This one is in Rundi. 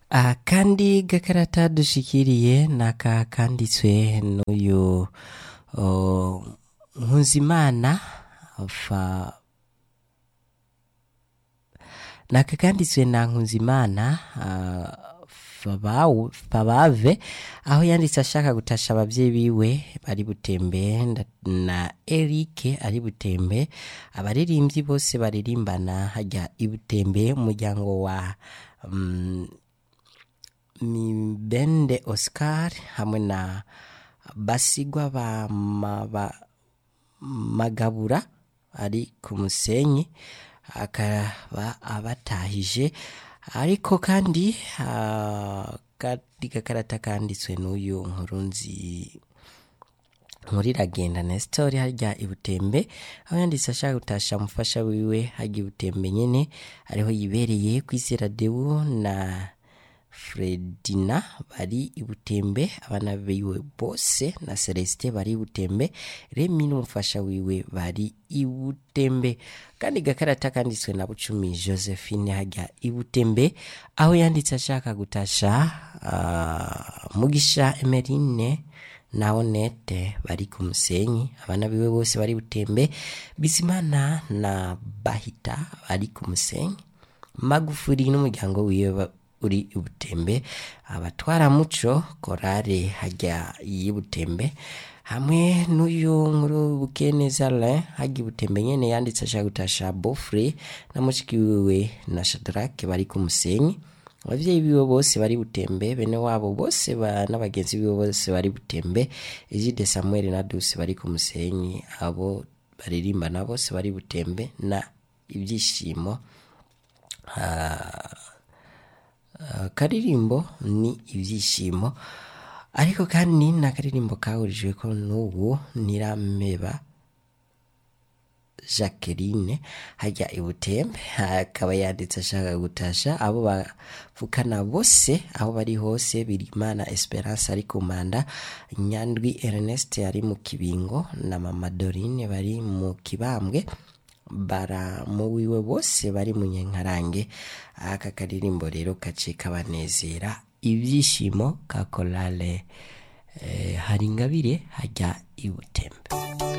akandi gakarata dushikiriye naka kanditswe n'uyu oh, Nkunzimana fa naka kanditswe na Nkunzimana ah, Fabawu- Fabave aho yanditse ashaka gutasha abavyeyi biwe bari butembe nda- na Eric ari butembe abaririmbyi bose baririmbana hajya ibutembe umuryango wa mm, Mibende Oscar hamwe na Basigwa ba, ma, ba Magabura ari ku musenyi akaba abatahije ariko kandi ah, kadi gakarata kanditswe n'uyu nkurunzi nkuriragenda Nestor harya ibutembe aho yanditse ashaka gutasha umufasha wiwe harya ibutembe nyene ariho yibereye kwizera Deu na Fredina bari ibutembe abana biwe bose na Celestin bari ibutembe Remi n'umufasha wiwe bari ibutembe kandi gakarata kanditswe na Bucumi Josephine hajya ibutembe aho yanditse ashaka gutasha ah, Mugisha Emerine na Onete bari ku musenyi abana biwe bose bari butembe Bizimana na Bahita bari ku musenyi Magufuri n'umuryango wiwe ba- uri ibutembe abatwara muco korale hajya y'ibutembe hamwe n'uyu nkuru bukeneza Alain hajya ibutembe nyene yanditse ashaka gutasha Bofre na mushiki wiwe na Shadrake bari ku musenyi abavyeyi biwe bose bari butembe bene wabo bose ba, n'abagenzi biwe bose bari butembe Egide Samuel na Duse bari ku musenyi abo baririmbana bose bari butembe na ibyishimo ah, akaririmbo ni ibyishimo ariko kandi ni akaririmbo kahurijwe ko n'ubu nirameba Jacqueline hajya ibutembe akaba yanditse ashaka gutasha abo bavukana bose aho bari hose birimana Esperance ari ku manda Nyandwi Ernest ari mu kibingo na mama Dorine bari mu kibambwe baramu wiwe bose bari mu nyenkarange aka karirimbo rero kace kabanezera ibyishimo ka korale eh, hari ingabire hajya ibutembe